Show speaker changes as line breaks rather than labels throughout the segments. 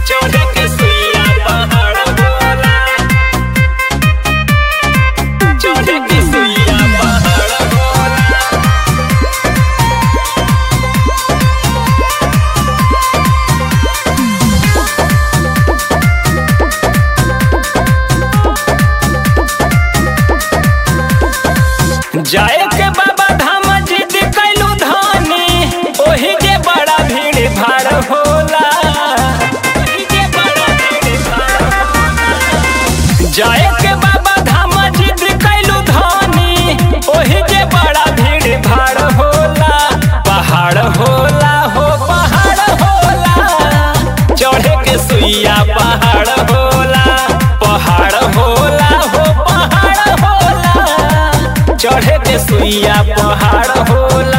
चढ़े के सुइया पहाड़ होला चढ़े के सुइया पहाड़ होला जाए के बाबा धाम जिद कैलू धानी ओही जे बड़ा भीड़ भाड़ होला ओही जे बड़ा भीड़ भाड़ होला। जाए के बाबा धाम जिद कैलू धानी ओही जे बड़ा भीड़ भाड़ होला पहाड़ होला हो पहाड़ होला चढ़े के सुइया पहाड़ होला पहाड़ होला हो पहाड़ होला चढ़े के सुइया पहाड़ होला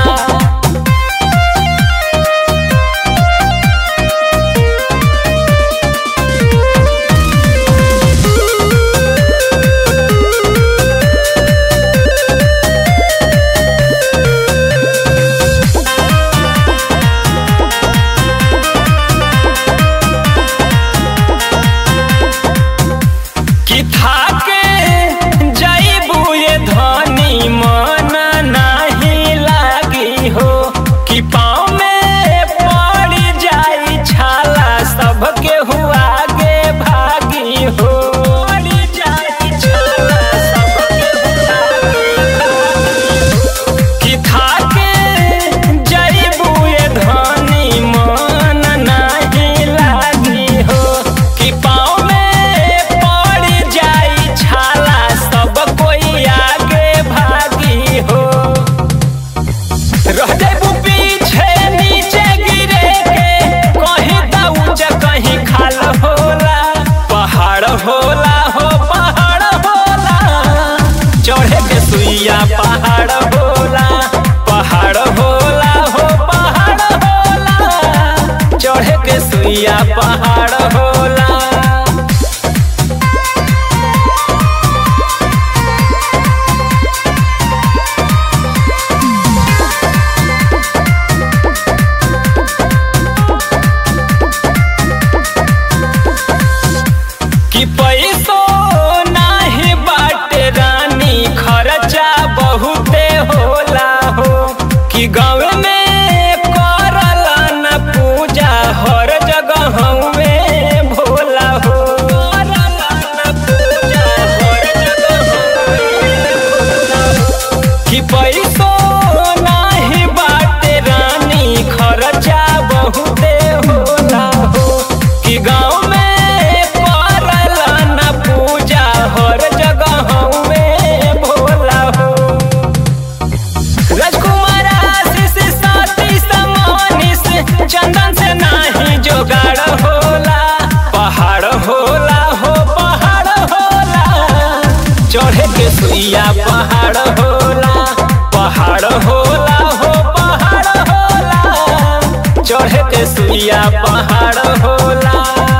कि थाके जइबू ये धनी मन नाही लागी हो कि पाँव में पड़ जाई छाला सबके हुआ आगे भागी हो पड़ जाई छाला सबके हुआ आगे कि थाके जइबू ये धनी मन नाही लागी हो कि पाँव में पड़ जाई छाला सब कोई आगे भागी हो रह जाबू पीछे नीचे गिरे के कहीं दाऊज कहीं खाल होला पहाड़ होला हो पहाड़ होला चढ़े के सुइया पहाड़ होला पहाड़ होला हो पहाड़ होला चढ़े के सुइया पहाड़ होला कि पैसो नाही बाटे रानी खर्चा बहुते होला हो कि गाँव में करल न पूजा हर जगह में भोला हो करल न पूजा हर जगह भोला हो। कि पैसो नाही बाटे रानी खर्चा बहुते होला हो कि गाँव में करल न पूजा हर जगह में भोला हो राजकुमार आशीष साथी समानिस चंदन से नाही जोगाड़ होला पहाड़ होला हो पहाड़ होला चढ़े के सुइया पहाड़ होला पहाड़ होला हो पहाड़ होला चढ़े के सुइया पहाड़ होला